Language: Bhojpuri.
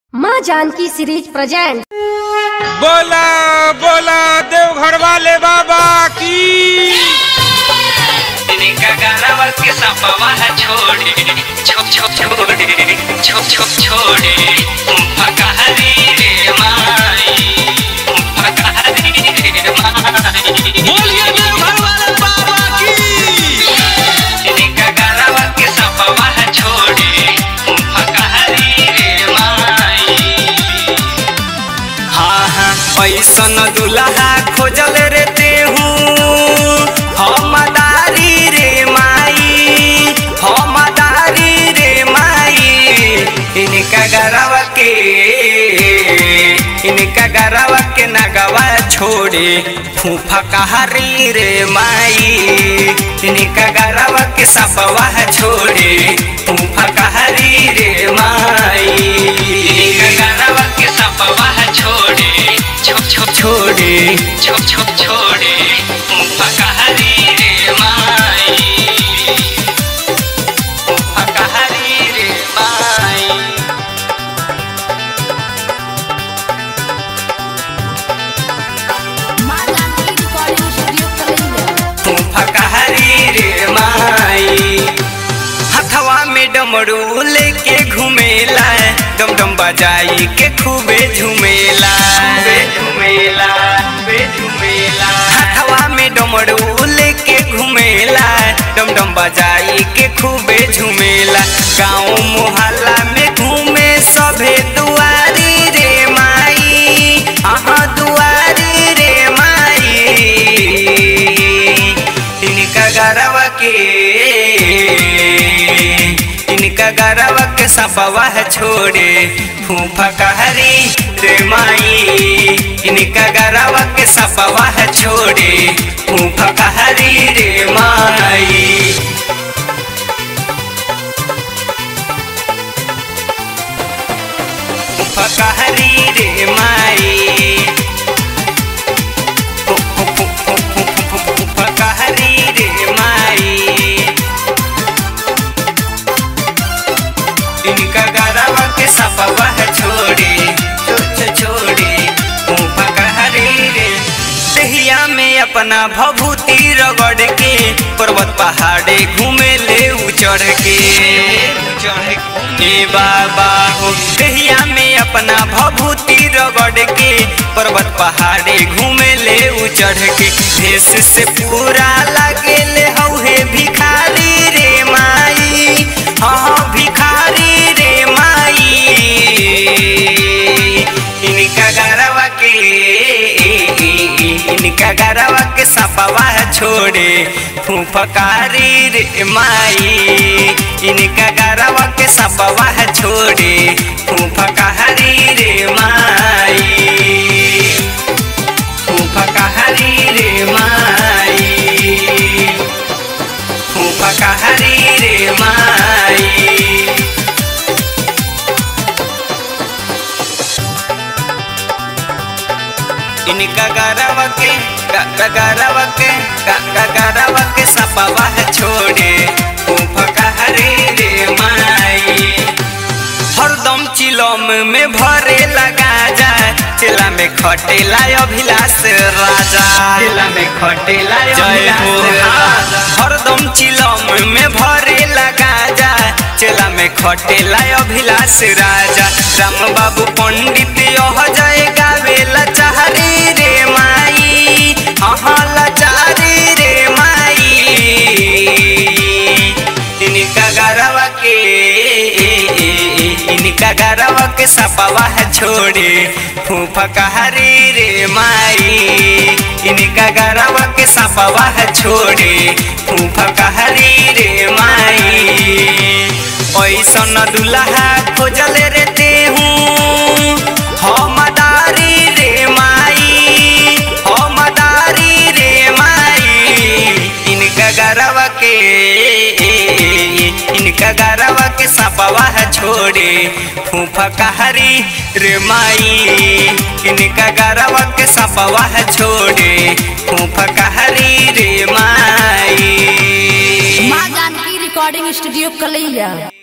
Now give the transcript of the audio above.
माँ जानकी सीरीज प्रेजेंट बोला बोला देवघर वाले बाबा की इनका गाना के सपवा है छोड़ी छोप छोप छोड़ी छोप छोप छोड़ी फकहरी रे माई फकहरी रे माई बोलिए देवघर वाले बाबा की इनका गाना के सपवा है छोड़ी फकहरी रे माई हाँ हाँ पैसन दुल्हा खोजल रे तेहू हमदारी रे माई हमदारी रे माई इनका गरवा के इनका गरवा के नगवा छोड़े फूफा कहारी रे माई इनका गरवा के सपवा छोड़े फूफा कहारी रे माई इनका गरवा के सपवा छोड़े छोप छोप छोड़े छोप छोप छोड़े फूफा कहारी रे माई फूफा कहारी रे माई माँ जानकी रिकॉर्डिंग स्टूडियो कलैया तू फकहरी रे माई हथवा में डमरू लेके घूमेला डम डम बजाई के खूबे झूमेला झूमेला झूमेला हथवा में डमरू लेके घूमेला डम डम बजाई के खूबे झूमेला गाँव मोहल्ला में घूमे सभे दुआरी रे माई अहाँ दुआरी रे माई इनका गरवा के इनका गरवा के सपवा है छोड़े फूफा कहरी रे माई इनका गरवा के सपवा है छोड़े फूफा कहरी रे माई फूफा कहरी रे माई फकहरी रे माई इनका गरवा के सपवा छोड़े छोड़ छोड़े फकहरी रे दहिया में अपना भभूति रगड़ के पर्वत पहाड़े घूमे ले चढ़ के चढ़ के बाबा हो दहिया में अपना भभूति रगड़ के पर्वत पहाड़े घूमे ले चढ़ के भेष से पूरा लगे ले हौहे भिखारी रे माई हाँ भिखारी रे माई इनका गरवा के इनका गरवा के सपवा छोड़े फूफकारी रे माई इनका गरवा के सपवा छोड़े फूफकारी रे माई फूफकारी रे माई फूफकारी रे माई इनका गरवा के गरवा के गरवा के सपवा छोड़े फूफकारी रे माई हरदम चिलम में भरे लगा जाए चिला में खटेला अभिलाष राजा चिला में खटेला जय हो हरदम चिलम में भरे लगा जाए चिला में खटेला अभिलाष राजा राम बाबू पंडित यह जय गावे लचारी रे माई हाँ लचारी रे माई इनका गरवा के इनका गरवा के सपवा है छोड़े फूफा कहरी रे माई इनका गरवा के सपवा है छोड़े फूफा कहरी रे माई ऐसन दुल्हा खोजल रे तेहूँ हमदारी रे माई हमदारी रे माई इनका गरवा के इनका गरवा के सपवा छोड़े फूफा कहरी रे माई इनका गरवा के सपवा छोड़े फूफा कहरी रे माई माँ जानकी रिकॉर्डिंग स्टूडियो कलैया